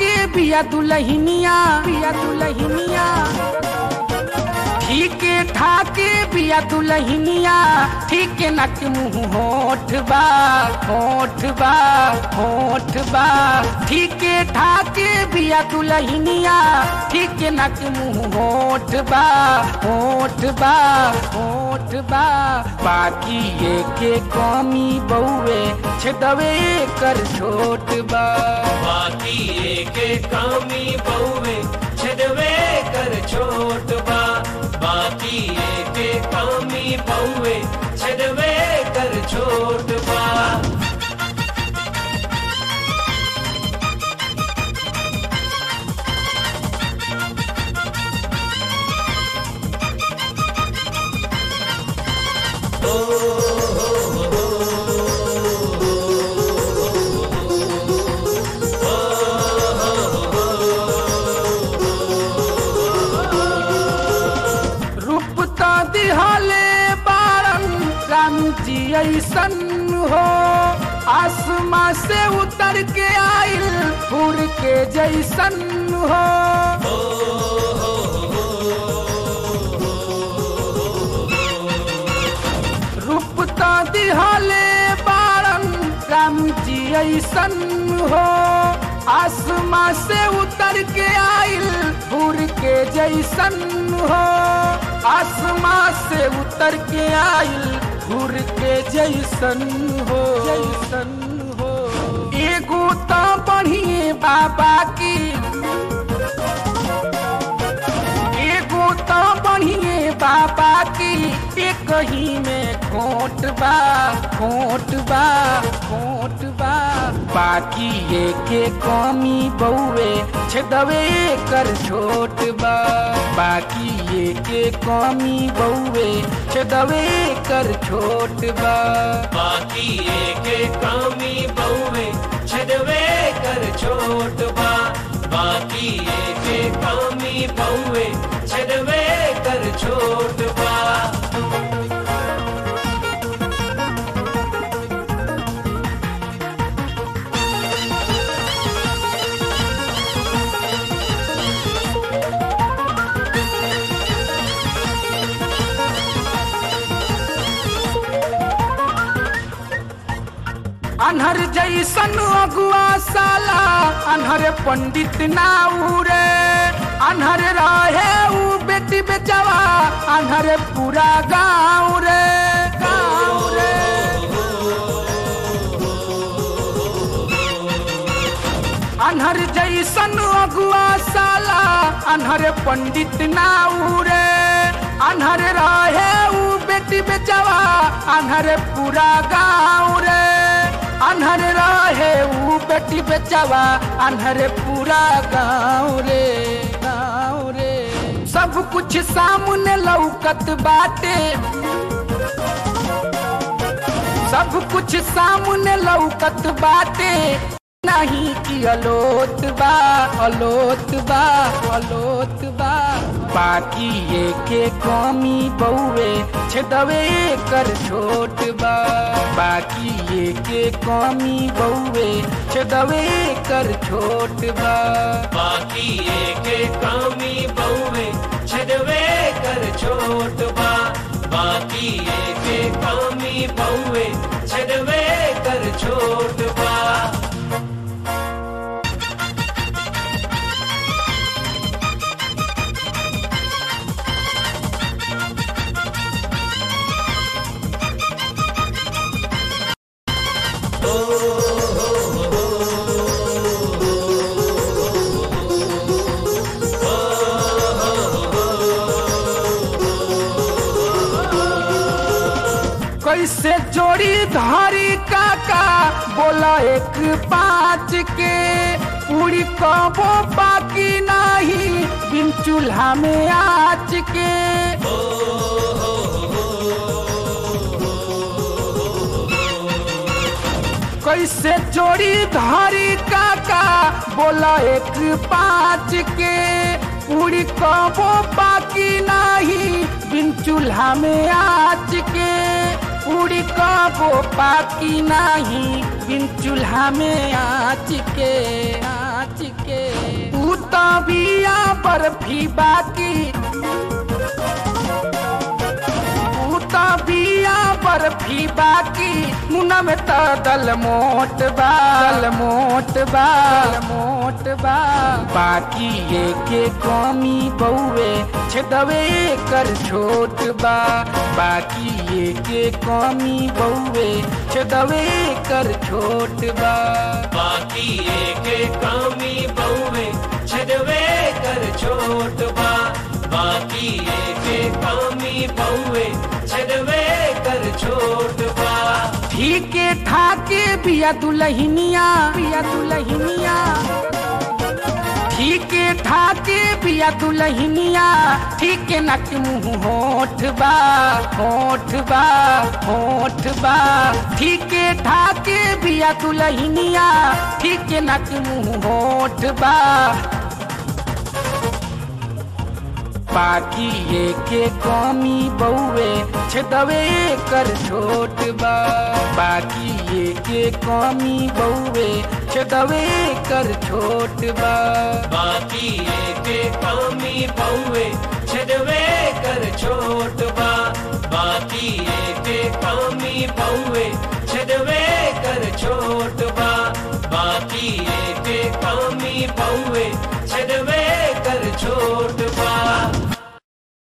ठाके बिया दुलहिनिया बिया दुलहिनिया ठीक ठाके बिया दुलहिनिया ठीक नक मुँह होठ बा होठ बा होठ बा ठीक ठाके बिया दुलहिनिया ठीक नक मुँह होठ बा होठ बा होठ बा बाकी ये के कमी बउए छदवे कर छोट बा बाकी एक कामी बहुवे छदवे कर छोट बा बाकी एक कामी बहुवे छदवे कर छोट बा रूप तो दिहले बारन राम जी ऐसन हो आसमां से उतर के आइल फूर के जैसन हो रूप तो दिहले बारन राम जी ऐसन हो आसमां से उतर के आइल फूर के जैसन हो आसमां से उतर के आइल फूर के जैसन हो जैसन हो एगो तो बढ़िए बाबा की एगो तो बढ़िए बाबा की एक ही में खोट बा खोट बा खोट बा बाकी ये के कमी बउए छदवे कर छोट बा बाकी ये के कमी बउए छदवे कर छोट बा बाकी एक कामी बहुवे छदवे कर छोट बा बाकी एक कामी बहुवे छदवे कर छोट बा अनहर जैसन अगुआ साला अनहर पंडित ना उरे अनहर रहे ऊ बेटी बेचवा अनहर पूरा गाँव रे गाँव रे अनहर जैसन अगुआ साला अनहर पंडित ना उरे अनहर रहे ऊ बेटी बेचवा अनहर पूरा गाँव रे अनहर रहे ऊ बेटी बेचवा अनहर पूरा गाँव रे गाँव रे सब कुछ सामने लौकत बाटे सब कुछ सामने लौकत बाटे नहीं कि अलोत बा अलोत बा अलोत बा बाकी ये के कमी बउए छदवे कर छोट बा बाकी ये के कमी बउए छदवे कर छोट बा बाकी एक कामी बहुवे छदवे कर छोट बा बाकी एक कामी बहुवे छदवे कर छोट बा कैसे जोड़ी धारी काका बोला एक पाँच के पूरी कबो बाकी नहीं बिन चूल्हा में आँच के कैसे जोड़ी धारी काका बोला एक पाँच के पूरी कबो बाकी नहीं बिन चूल्हा में आँच के पूरी कबो पाकी नाही बिन चूल्हा में आँच के आँच के ऊ तो बिया बर्फी बाकी ऊ तो बिया बर्फी बाकी मुना में तो दल मोट बा दल मोट बा दल मोट बा बाकी ये के कमी बउए छदवे कर छोट बा बाकी ये के कमी बउए छदवे कर छोट बा बाकी एक कामी बहुवे छदवे कर छोट बा बाकी एक कामी बहुवे छदवे कर छोट बा ठीके ठाके बिया दुलहिनिया बिया दुलहिनिया ठीके ठाके बिया दुलहिनिया ठीके नक मुँह होठ बा होठ बा होठ बा ठीके ठाके बिया दुलहिनिया ठीके नक मुँह होठ बा बाकी ये के कमी बउए छदवे कर छोट बा बाकी ये के कमी बउए छदवे कर छोट बा बाकी एक कामी बहुवे